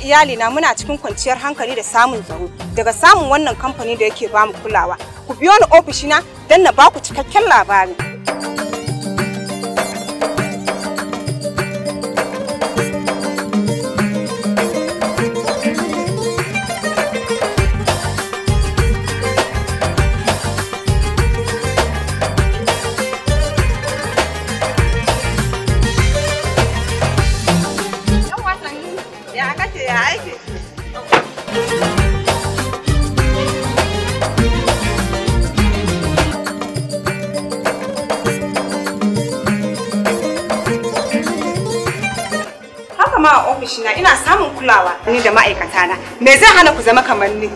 iyalina muna cikin kwanciyar hankali da samun tsaro daga samun wannan kamfani da yake bamu kulawa. Ku biyo ni ofishina don na baku cikakken labari. Ya kake ya aiki? Haka ma a ofishina ina samun kulawa ni da ma'aikatana. Me zai hana ku zama kamar ni?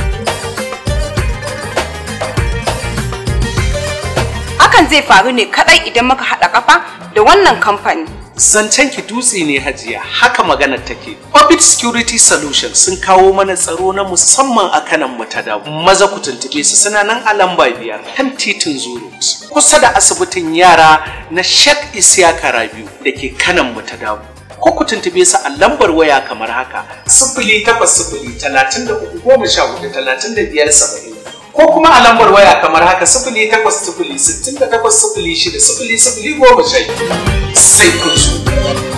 Hakan zai faru ne kadai idan muka haɗa kafa da wannan kamfani. Zancen ki dutse ne hajiya haka maganar take. Orbit Security Solutions sun kawo mana tsaro na musamman a kanan mu ta dawo. Maza ku tuntube su suna nan a lamba biyar kan titin Zuru. Kusa da asibitin yara na Sheikh Isiyaka Rabiu da ke kanan mu ta dawo. Ko ku tuntube su a lambar waya kamar haka. Sifili takwas sifili talatin da uku goma sha hudu talatin da biyar saba'in. Ko kuma a lambar waya kamar haka sifili takwas sifili sittin da takwas sifili shida sifili sifili goma sha biyu. Sai kun zo.